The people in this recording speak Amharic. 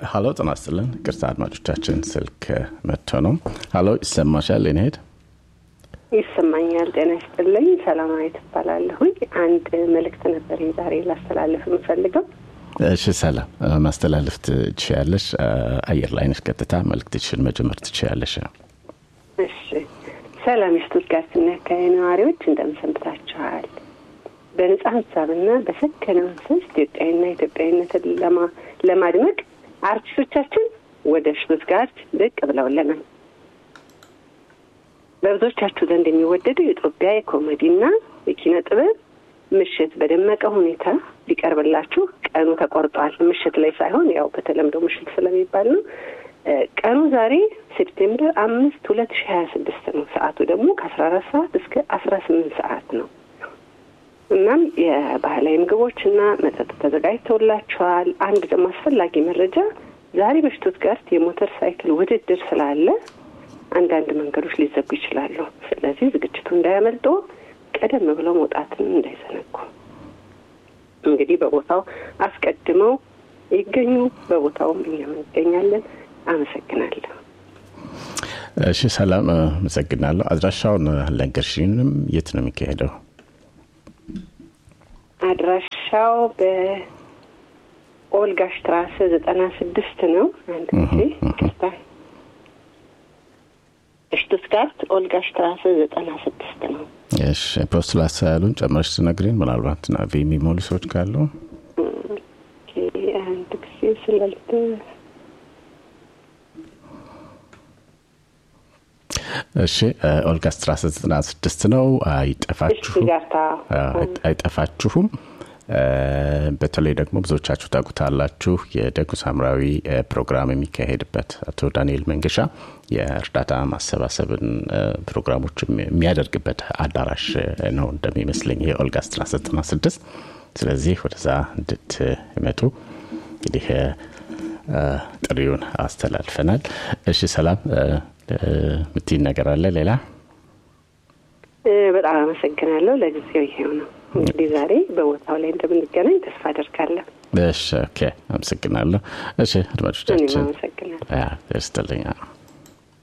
ሀሎ ጤና ይስጥልን። ቅርታ አድማጮቻችን ስልክ መጥቶ ነው። ሀሎ ይሰማሻል? የኔ ሄድ ይሰማኛል። ጤና ይስጥልኝ። ሰላማዊት እባላለሁኝ። አንድ መልእክት ነበር ዛሬ ላስተላለፍ የምፈልገው። እሺ፣ ሰላም ማስተላለፍ ትችያለሽ። አየር ላይ ነሽ። ቀጥታ መልእክትሽን መጀመር ትችያለሽ። እሺ። ሰላም የስቱትጋርትና አካባቢ ነዋሪዎች እንደምን ሰንብታችኋል? በነጻ ሀሳብና በሰከነ መንፈስ ኢትዮጵያዊና ኢትዮጵያዊነትን ለማድመቅ አርቲስቶቻችን ወደ ሽቱትጋርት ብቅ ብለውልናል። በብዙዎቻችሁ ዘንድ የሚወደደው የኢትዮጵያ የኮሜዲና የኪነ ጥበብ ምሽት በደመቀ ሁኔታ ሊቀርብላችሁ ቀኑ ተቆርጧል። ምሽት ላይ ሳይሆን ያው በተለምዶ ምሽት ስለሚባል ነው። ቀኑ ዛሬ ሴፕቴምበር አምስት ሁለት ሺ ሀያ ስድስት ነው። ሰዓቱ ደግሞ ከአስራ አራት ሰዓት እስከ አስራ ስምንት ሰዓት ነው። እናም የባህላዊ ምግቦች እና መጠጥ ተዘጋጅተውላቸዋል። አንድ ደግሞ አስፈላጊ መረጃ ዛሬ በሽቱትጋርት የሞተር ሳይክል ውድድር ስላለ አንዳንድ መንገዶች ሊዘጉ ይችላሉ። ስለዚህ ዝግጅቱ እንዳያመልጦ ቀደም ብለው መውጣትን እንዳይዘነጉ። እንግዲህ በቦታው አስቀድመው ይገኙ። በቦታውም እኛም እንገኛለን። አመሰግናለሁ። እሺ፣ ሰላም አመሰግናለሁ። አድራሻውን አልነገርሽንም። የት ነው የሚካሄደው? አድራሻው በኦልጋ ሽትራሰ ዘጠና ስድስት ነው። አንድ ጊዜ ይቅርታ፣ ሽቱትጋርት ኦልጋ ሽትራሰ ዘጠና ስድስት ነው። እሺ፣ ፖስት ላሳ ያሉን ጨምረሽ ትነግሪን። ምናልባት ናቪ የሚሞሉ ሰዎች ካሉ አንድ ጊዜ ስላልተ እሺ ኦልጋ ስትራሰ ዘጠና ስድስት ነው። አይጠፋችሁም አይጠፋችሁም። በተለይ ደግሞ ብዙዎቻችሁ ታውቁታላችሁ የደጉ ሳምራዊ ፕሮግራም የሚካሄድበት አቶ ዳንኤል መንገሻ የእርዳታ ማሰባሰብን ፕሮግራሞች የሚያደርግበት አዳራሽ ነው እንደሚመስለኝ ይሄ ኦልጋ ስትራሰ ዘጠና ስድስት ስለዚህ ወደዛ እንድትመጡ እንግዲህ ጥሪውን አስተላልፈናል። እሺ ሰላም ምትይን ነገር አለ ሌላ? በጣም አመሰግናለሁ። ለጊዜው ይሄው ነው እንግዲህ ዛሬ በቦታው ላይ እንደምንገናኝ ተስፋ አደርጋለሁ። እሺ ኦኬ፣ አመሰግናለሁ። እሺ አድማጮቻችን አመሰግናለሁ። ስትልኛ